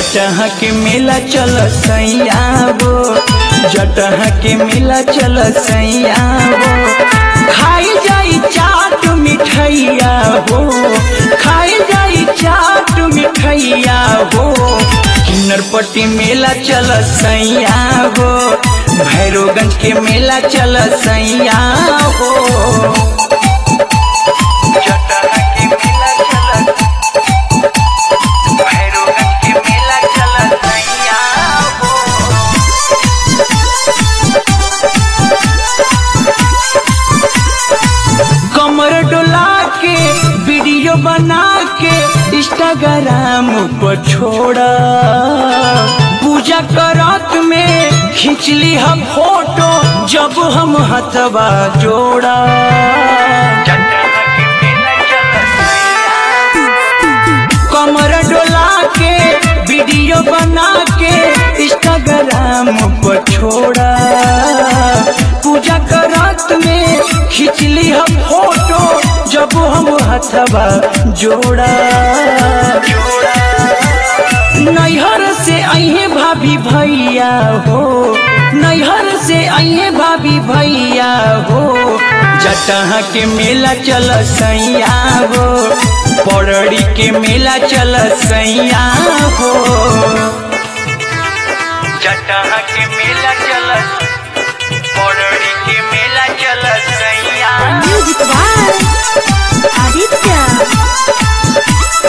जटहा के मेला चल सैया वो जटहा के मेला चल सैया वो खाई जाई चाट मिठैया हो खाई जाई चाट मिठैया हो किन्नरपट्टी मेला चल सैया हो भैरोगंज के मेला चल सैया हो जटहा के मेला चल भैरोगंज के मेला चल सैया हो कमर डोला के वीडियो बना के इंस्टाग्राम पर छोड़ा पूजा करत में खिंचली हम फोटो जब हम हथवा जोड़ा कमर डोला के वीडियो बना के इंस्टाग्राम पर छोड़ा पूजा करत में खिंचली हम फोटो जब हम हथवा जोड़ा नैहर से अहे भाभी भैया हो नैहर से अहे भाभी भैया हो जटहा के मेला चल सैया हो पौड़ी के मेला चल सैया हो जटहा के मेला चल पौड़ी के मेला चल सैया म्यूजिक बाय आदित्य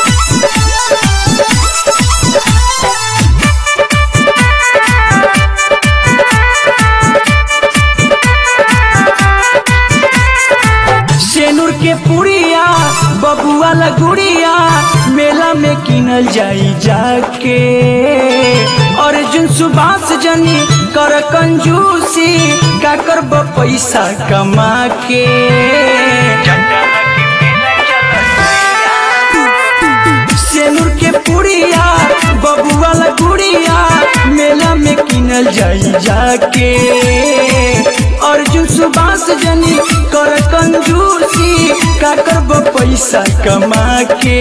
सेनुर के पुड़िया बबुआ लगुड़िया मेला में किनल जाई जाके अर्जुन सुभाष जनी कर कंजूसी का करब पैसा कमा के सेनुर के पुड़िया बबुआ लगुड़िया मेला में किनल जाई जाके अर्जुन सुभाष जनी कर कंजूसी का करब पैसा कमा के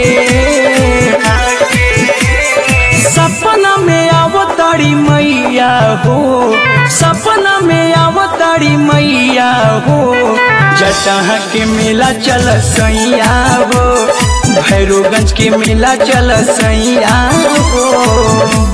सपना में आवतारी मैया हो सपना में आवतारी मैया हो जटहा के मेला चल सैया हो भैरोगंज के मेला चल सैया हो